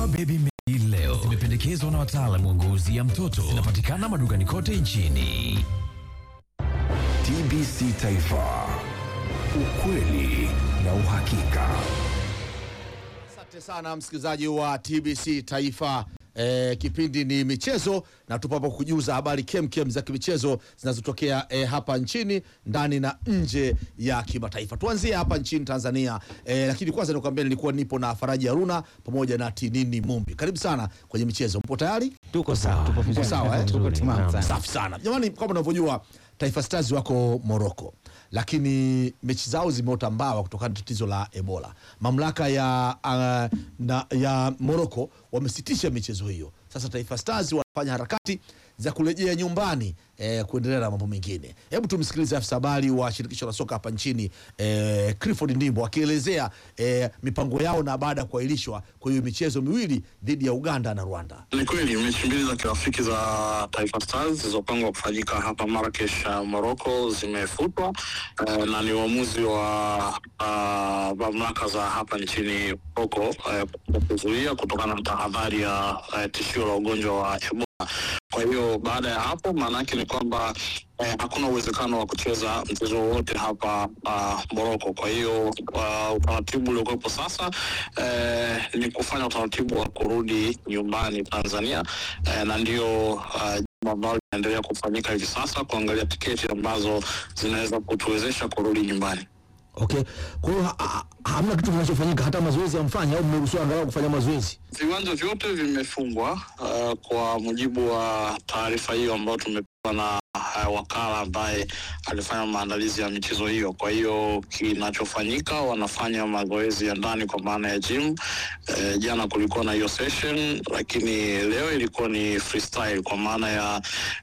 Dawa Baby Medi leo zimependekezwa na wataalamu wa ngozi ya mtoto. Zinapatikana madukani kote nchini. TBC Taifa, ukweli na uhakika. Asante sana msikilizaji wa TBC Taifa. E, kipindi ni michezo na tupo hapa kujuza habari kemkem za kimichezo zinazotokea e, hapa nchini ndani na nje ya kimataifa. Tuanzie hapa nchini Tanzania e, lakini kwanza nikuambia nilikuwa nipo na Faraji Haruna pamoja na Tinini Mumbi. Karibu sana kwenye michezo, mpo tayari? Tuko sawa. Tuko sawa eh? Tuko timamu sana. Safi sana jamani, kama unavyojua Taifa Stars wako Morocco, lakini mechi zao zimeota mbawa kutokana na tatizo la Ebola. Mamlaka ya, uh, na, ya Morocco wamesitisha michezo hiyo. Sasa Taifa Stars wanafanya harakati za kurejea nyumbani eh, kuendelea na mambo mengine. Hebu tumsikilize afisa habari wa shirikisho la soka hapa nchini eh, Clifford Ndimbo akielezea eh, mipango yao na baada ya kuahirishwa kwa hiyo michezo miwili dhidi ya Uganda na Rwanda. Ni kweli mechi mbili za kirafiki za Taifa Stars zilizopangwa kufanyika hapa Marrakesh, uh, Morocco zimefutwa uh, na ni uamuzi wa uh, mamlaka za hapa nchini Morocco uh, kuzuia kutokana na tahadhari ya uh, tishio la ugonjwa wa Ebola. Kwa hiyo baada ya hapo, maana yake ni kwamba eh, hakuna uwezekano wa kucheza mchezo wowote hapa uh, Morocco. Kwa hiyo uh, utaratibu uliokuwepo sasa eh, ni kufanya utaratibu wa kurudi nyumbani Tanzania eh, na ndio uh, jambo ambalo linaendelea kufanyika hivi sasa, kuangalia tiketi ambazo zinaweza kutuwezesha kurudi nyumbani. Okay. Kwa hiyo ha- ha- hamna kitu kinachofanyika hata mazoezi hamfanyi au mmeruhusiwa angalau kufanya mazoezi? Viwanja vyote vimefungwa uh, kwa mujibu wa taarifa hiyo ambayo tumepewa na uh, wakala ambaye alifanya maandalizi ya michezo hiyo. Kwa hiyo kinachofanyika, wanafanya mazoezi ya ndani kwa maana ya gym. Uh, jana kulikuwa na hiyo session, lakini leo ilikuwa ni freestyle kwa maana ya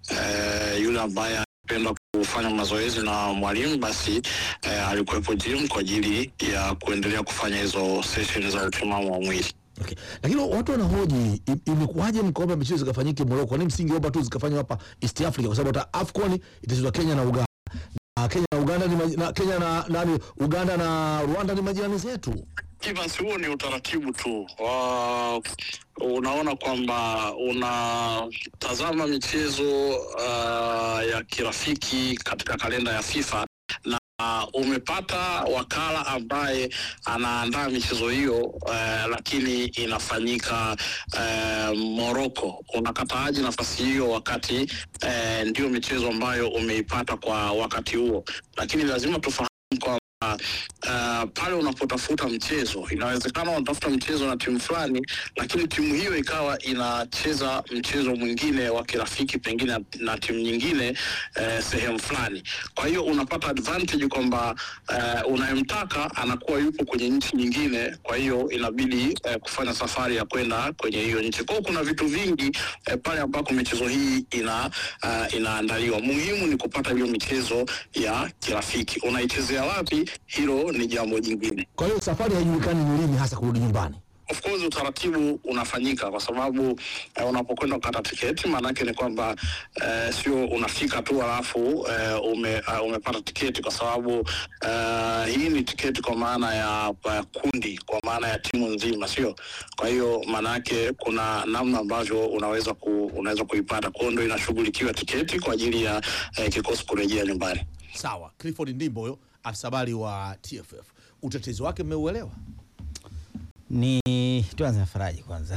uh, yule ambaye anapenda kufanya mazoezi na mwalimu basi eh, alikuwepo gym kwa ajili ya kuendelea kufanya hizo session za utimamu wa mwili. Okay. Lakini watu wanahoji im- imekuwaje mkaomba michezo zikafanyike Morocco? Kwa nini msingeomba tu zikafanywa hapa East Africa kwa sababu hata AFCON itachezwa Kenya na Uganda. Na Kenya na Uganda ni maji- na Kenya na nani Uganda na Rwanda ni majirani zetu. Evans, huo ni utaratibu tu wa unaona kwamba unatazama michezo uh, ya kirafiki katika kalenda ya FIFA na umepata wakala ambaye anaandaa michezo hiyo uh, lakini inafanyika uh, Morocco. Unakataaje nafasi hiyo wakati uh, ndio michezo ambayo umeipata kwa wakati huo? Lakini lazima tufahamu kwa uh, pale unapotafuta mchezo, inawezekana unatafuta mchezo na timu fulani, lakini timu hiyo ikawa inacheza mchezo mwingine wa kirafiki pengine na, na timu nyingine uh, sehemu fulani. Kwa hiyo unapata advantage kwamba uh, unayemtaka anakuwa yupo kwenye nchi nyingine, kwa hiyo inabidi uh, kufanya safari ya kwenda kwenye hiyo nchi. Kwa hiyo kuna vitu vingi uh, pale ambako michezo hii ina uh, inaandaliwa. Muhimu ni kupata hiyo michezo ya kirafiki. Unaichezea wapi? Hilo ni jambo jingine. Kwa hiyo safari haijulikani ni lini hasa kurudi nyumbani. Of course utaratibu unafanyika kwa sababu eh, unapokwenda kukata tiketi maanake ni kwamba eh, sio unafika tu alafu eh, ume, uh, umepata tiketi kwa sababu eh, hii ni tiketi kwa maana ya ya kundi, kwa maana ya timu nzima, sio? Kwa hiyo maanake kuna namna ambavyo unaweza ku, unaweza kuipata. Kwa hiyo ndio inashughulikiwa tiketi kwa ajili ya eh, kikosi kurejea nyumbani. Sawa, Clifford Ndimbo huyo afisa habari wa TFF, utetezi wake mmeuelewa? Ni tuanze na Faraji kwanza.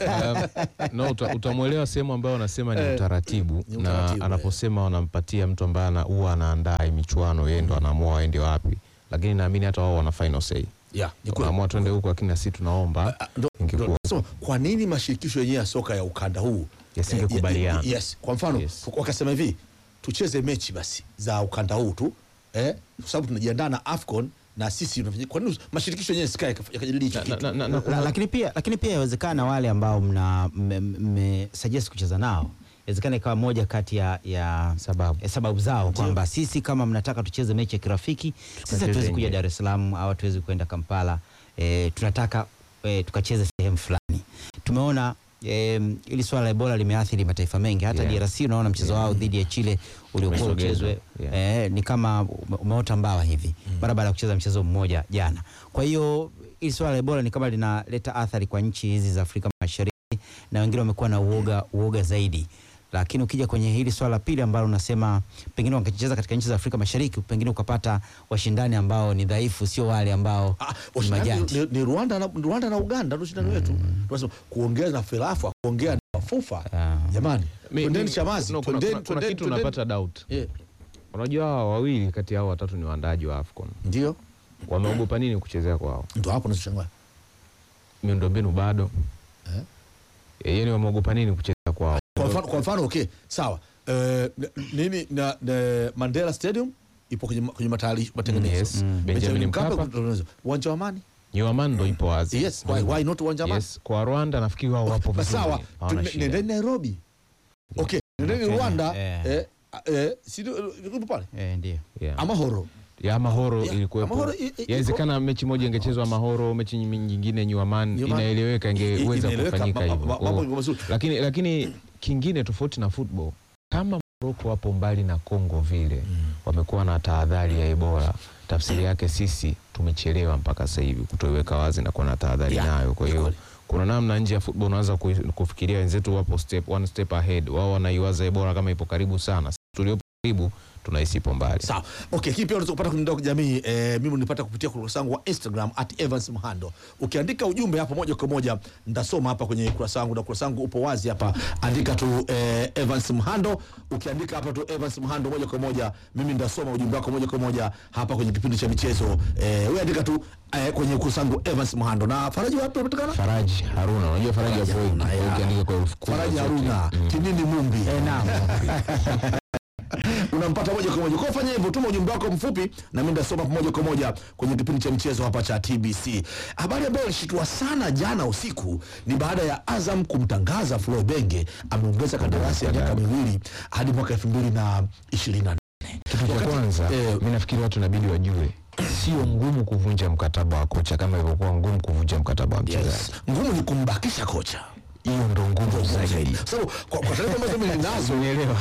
no, uta, utamwelewa sehemu ambayo wanasema ni Eh, utaratibu ni na utaratibu, anaposema wanampatia mtu ambaye ana- huwa anaandaa hii michuano yeye ndo anaamua aende wapi, lakini naamini hata wao wana final say. Yeah, ni kweli. Wanaamua twende huko, lakini na sisi tunaomba Ah, ndo- ingekuwa ndo nasema, kwa nini mashirikisho yenyewe ya soka ya ukanda huu Yasingekubaliana. eh, yes, kwa mfano Yes. wakasema hivi tucheze mechi basi za ukanda huu tu eh, kwa sababu tunajiandaa na AFCON na sisi tunafanya- kwa nini mashirikisho yenyewe sikae yakajadili hicho na, kitu? na, na, na, La, kuna- lakini pia lakini pia yawezekana wale ambao mna mme- mme suggest kucheza nao inawezekana ikawa moja kati ya, ya Sababu. eh, sababu zao kwamba sisi kama mnataka tucheze mechi ya kirafiki sisi hatuwezi kuja nje. Dar es Salaam au hatuwezi kwenda Kampala e, tunataka e, tukacheze sehemu fulani. Tumeona e, ili swala la Ebola limeathiri mataifa mengi hata Yeah. DRC unaona mchezo wao dhidi ya Chile uliokuwa Umesogezwa. uchezwe Yeah. eh, ni kama ume- umeota mbawa hivi mara baada ya kucheza mchezo mmoja jana. Kwa hiyo hili swala la Ebola ni kama linaleta athari kwa nchi hizi za Afrika Mashariki na wengine wamekuwa na uoga, uoga zaidi. Lakini ukija kwenye hili swala la pili ambalo unasema pengine wangecheza katika nchi za Afrika Mashariki, pengine ukapata washindani ambao ni dhaifu, sio wale ambao Ah, ni washindani majaji. ni, ni Rwanda na, Rwanda na Uganda ndio shindani wetu. Tunasema kuongea na FERAFA, kuongea na FUFA. Ah. Jamani, Mi- twendeni mi- Chamazi, no, kuna- twendeni kuna- kuna twendeni kitu twendeni. unapata doubt. Yeah, Unajua hawa wawili kati ya hao watatu ni waandaaji wa AFCON. ndio Wameogopa nini kuchezea kwao? ndio hapo nashangaa. Miundombinu bado. Eh? Eh, Yaani wameogopa nini kuchezea kwao? Kwa mfano, kwa mfano okay, sawa. Eh, n- nini na, na Mandela Stadium ipo kwenye ma- kwenye matayari matengenezo. Yes. Benjamin Benjamin Mkapa Mkapa. kutengenezwa. Uwanja wa Amani? Nyuaman ndo ipo wazi. Yes, why, why not uwanja wa Amani? Yes, kwa Rwanda nafikiri wao wapo Basi vizuri. sawa, Hawana tu- shida. nendeni Nairobi. Okay, nendeni Kenya, Rwanda. eh. Eh, eh, si ndio- ipo pale? Eh, ndio. Yeah. Amahoro. ya Mahoro Yeah, ilikuwepo. Amahoro i- i- Yawezekana mechi moja ingechezwa Mahoro, mechi nyingine Nyuaman, Nyuaman. inaeleweka I- i- ingeweza inaeleweka, kufanyika ma- ma- hivyo. ma- mambo Oh. iko mazuri. Lakini lakini kingine tofauti na football, kama Morocco wapo mbali na Kongo vile wamekuwa na tahadhari ya Ebola, tafsiri yake sisi tumechelewa mpaka sasa hivi kutoiweka wazi na kuwa na tahadhari Yeah, nayo. Kwa ni hiyo kweli. kuna namna nje ya football unaweza ku- kufikiria wenzetu wapo step, one step ahead. Wao wanaiwaza Ebola kama ipo karibu sana, sisi tuliopo karibu tunahisi ipo mbali. Sawa. Okay, hii pia unaweza kupata kwenye mitandao ya kijamii eh, mimi nilipata kupitia kurasa wangu wa Instagram at Evans Mhando. Ukiandika ujumbe hapo moja kwa moja ndasoma hapa kwenye kurasa wangu na kurasa wangu upo wazi hapa. Andika tu eh, Evans Mhando. Ukiandika hapa tu Evans Mhando moja kwa moja mimi ndasoma ujumbe wako moja kwa moja hapa kwenye kipindi cha michezo. Eh, wewe andika tu eh, kwenye kurasa wangu Evans Mhando. Na Faraji wapi unapatikana? Faraji Haruna, unajua Faraji hapo Haruna, yeah. ukiandika kwa herufi kubwa Faraji zote. Haruna, Kinini Mumbi. Eh, naam. unampata moja kwa moja. Kwa fanya hivyo, tuma ujumbe wako mfupi na mimi ndasoma moja kwa moja kwenye kipindi cha michezo hapa cha TBC. Habari ambayo ilishitua sana jana usiku ni baada ya Azam kumtangaza Flo Benge ameongeza kandarasi ya miaka miwili hadi mwaka elfu mbili na ishirini na Kitu cha kwanza eh, mi nafikiri watu inabidi wajue sio ngumu kuvunja mkataba wa kocha kama ilivyokuwa ngumu kuvunja mkataba wa mchezaji. yes. Ngumu ni kumbakisha kocha Hiyo ndo ngumu zaidi. Kwa sababu kwa, kwa taarifa ambazo mimi ninazo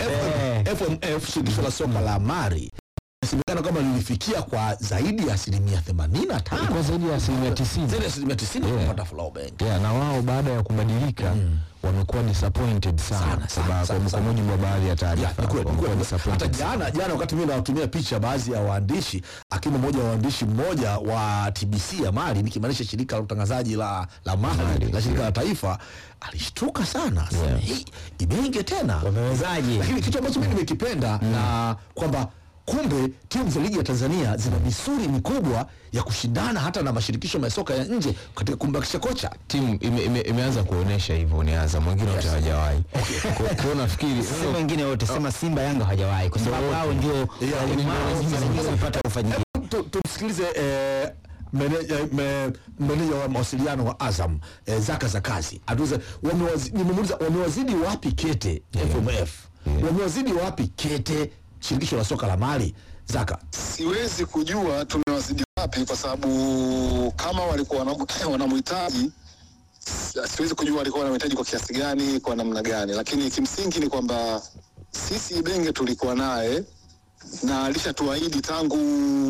FM- FMF shirikisho la soka la Mari inasemekana kwamba lilifikia kwa zaidi ya asilimia 85 Kwa zaidi ya asilimia tisini. zaidi ya asilimia 90 Yeah. kupata Flo Benge. Yeah, na wao baada ya kubadilika wamekuwa disappointed sana, Sana, sana, Kwa- sana, kwa sana. mujibu wa baadhi ya Ya, taarifa ni kweli, ni wamekuwa kweli. Hata disappointed jana jana wakati mimi nawatumia picha baadhi ya waandishi akiwemo mmoja wa waandishi mmoja wa TBC ya Mali nikimaanisha shirika la utangazaji la la Mali Mali, la shirika la taifa alishtuka sana Sema, Yeah. hii Ibenge tena Wamewezaje? lakini kitu ambacho mimi nimekipenda na kwamba kumbe timu za ligi ya Tanzania zina misuri mikubwa ya kushindana hata na mashirikisho ya soka ya nje katika kumbakisha kocha timu ime, ime, imeanza kuonesha hivyo ni Azam, wengine wote hawajawahi. Kwa kwa hiyo nafikiri Sema wengine wote, sema Simba Yanga hawajawahi kwa sababu hao ndio walimu wao mara nyingi wanapata kufanyika. Tu- tumsikilize eh, meneja me- meneja wa mawasiliano wa Azam eh, Zaka za kazi atuze wamewazi- nimemuuliza wamewazidi wapi kete FMF wamewazidi wapi kete shirikisho la soka la Mali Zaka siwezi kujua tumewazidi wapi kwa sababu kama walikuwa wana- wanamhitaji si- siwezi kujua walikuwa wanamhitaji kwa kiasi gani kwa namna gani lakini kimsingi ni kwamba sisi Ibenge tulikuwa naye na alishatuahidi tangu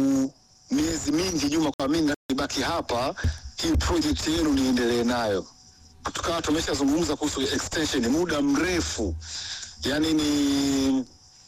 miezi mingi nyuma kwa mimi nibaki hapa hii project yenu niendelee nayo tukawa tumeshazungumza kuhusu extension muda mrefu yani ni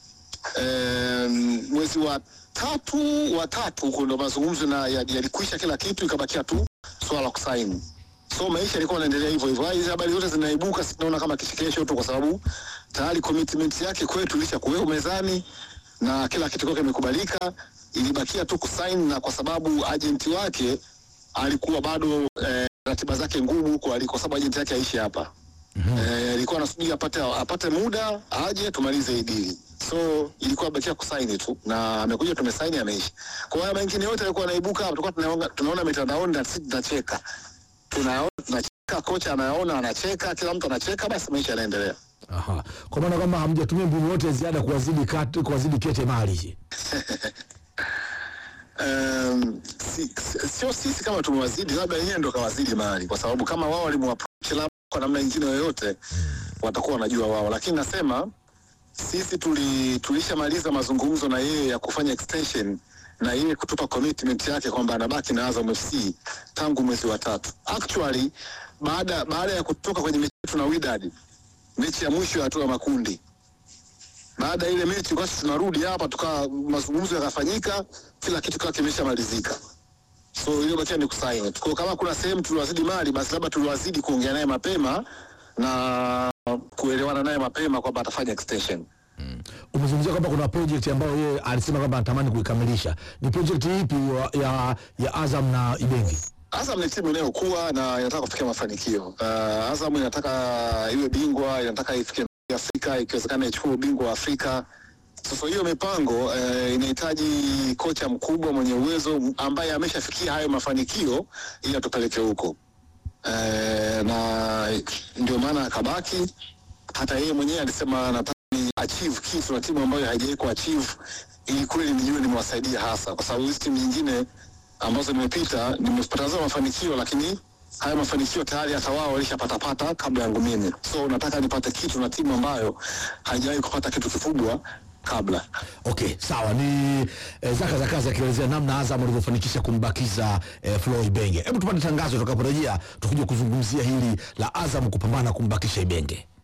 Em, mwezi wa tatu wa tatu huko ndo mazungumzo na ya- yalikwisha kila kitu, ikabakia tu swala la kusaini. So maisha yalikuwa yanaendelea hivyo hivyo. Hizi habari zote zinaibuka, si tunaona kama kichekesho tu, kwa sababu tayari commitment yake kwetu ilisha kuwekwa mezani na kila kitu kwake kimekubalika, ilibakia tu kusaini, na kwa sababu ajenti wake alikuwa bado eh, ratiba zake ngumu huko aliko, kwa sababu ajenti yake aishi hapa Eh, ilikuwa anasubiri apate apate muda aje tumalize hii dili, so ilikuwa bakia kusaini tu, na amekuja tumesaini, ameishi. Kwa hiyo mengine yote yalikuwa yanaibuka, tulikuwa tunaona tunaona mitandaoni na sisi tunacheka, tunaona tunacheka, kocha anaona anacheka, kila mtu anacheka, basi maisha yanaendelea. Aha. kwa maana kwamba hamjatumia mbinu yote ya ziada kuwazidi kat- kuwazidi kete Mali Um, si, si, sio sisi kama tumewazidi, labda yeye ndo kawazidi mali, kwa sababu kama wao walimwaproach labda kwa namna nyingine yoyote watakuwa wanajua wao, lakini nasema sisi tuli, tulishamaliza mazungumzo na yeye ya kufanya extension na yeye kutupa commitment yake kwamba anabaki na Azam FC tangu mwezi wa tatu. Actually baada baada ya kutoka kwenye mechi yetu na Wydad, mechi ya mwisho ya hatua ya makundi. Baada ya ile mechi basi tunarudi hapa tukawa mazungumzo yakafanyika, kila kitu kikawa kimeshamalizika. So iliyobakia ni kusaini. Kwa kama kuna sehemu tuliwazidi mali, basi labda tuliwazidi kuongea naye mapema na kuelewana naye mapema kwamba atafanya extension. umezungumzia kwamba kuna project ambayo yeye alisema kwamba anatamani kuikamilisha ni project ipi wa- ya, ya Azam na Ibenge Azam ni timu inayokuwa na inataka kufikia mafanikio. Uh, Azam inataka iwe bingwa, inataka ifike Afrika, ikiwezekana ichukue ubingwa wa Afrika. Sasa hiyo mipango eh, inahitaji kocha mkubwa mwenye uwezo ambaye ameshafikia hayo mafanikio ili atupeleke huko. Eh, na ndio maana akabaki. Hata yeye mwenyewe alisema anataka ni achieve kitu na timu ambayo haijawahi kuachieve, ili kweli nijue nimewasaidia hasa, kwa sababu hizi timu nyingine ambazo nimepita nimepata mafanikio, lakini haya mafanikio tayari hata wao walishapatapata kabla yangu mimi. So nataka nipate kitu na timu ambayo haijawahi kupata kitu kikubwa kabla. okay sawa ni eh, zaka za kazi akielezea namna Azam walivyofanikisha kumbakiza eh, Flo Ibenge hebu tupate tangazo tutakaporejea tukija kuzungumzia hili la Azam kupambana kumbakisha Ibenge